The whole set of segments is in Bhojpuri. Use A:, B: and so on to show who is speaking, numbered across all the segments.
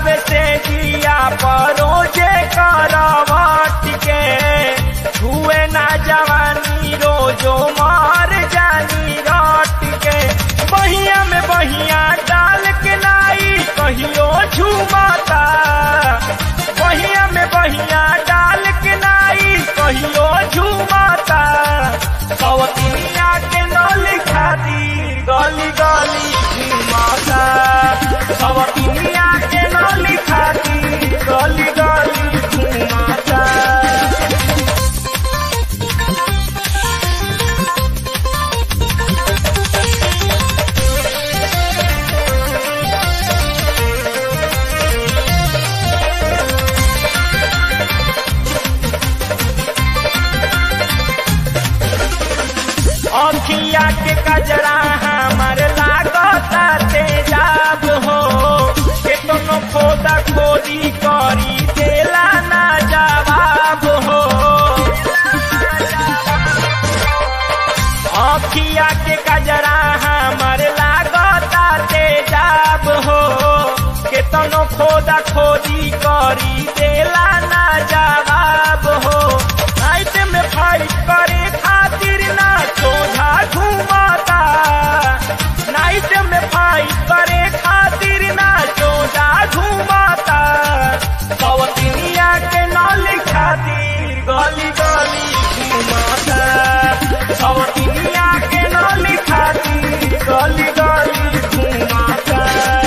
A: सुतावे से जिया परोजे करवट के छुए ना जवानी रोजो मार जानी रट के बहिया में बहिया डाल के लाई कहियो झुमाता बहिया में बहिया डाल के लाई कहियो झुमाता सवतिया के नली खातिर गली गली घुमाता सवतिया के नली खातिर गली गली घुमाता अखिया के कजरा हमर लागता तेजाब हो केतनो खोदा खोदी करी देला ना जवाब हो अखिया के कजरा हमर लागता तेजाब हो केतनो खोदा खोदी करी देला ना जवाब हो नाइट में फाइट करे खातिर ना सोझा घुमाता नाइट में फाइट करे खातिर ना सोझा घुमाता सवतिनिया के नाली खातिर गली गली घुमाता सवतिनिया के नाली खातिर गली गली घुमाता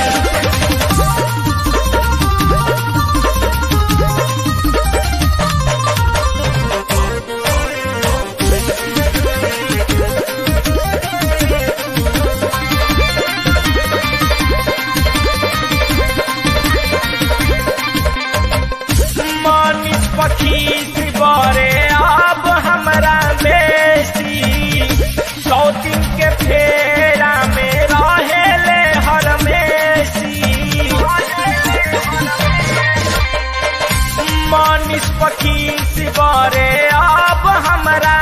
A: मनीष पखी बरे अब हमरा बेसी सौतिन के फेरा में रहेले हरमेसी मनीष पखी बरे अब हमरा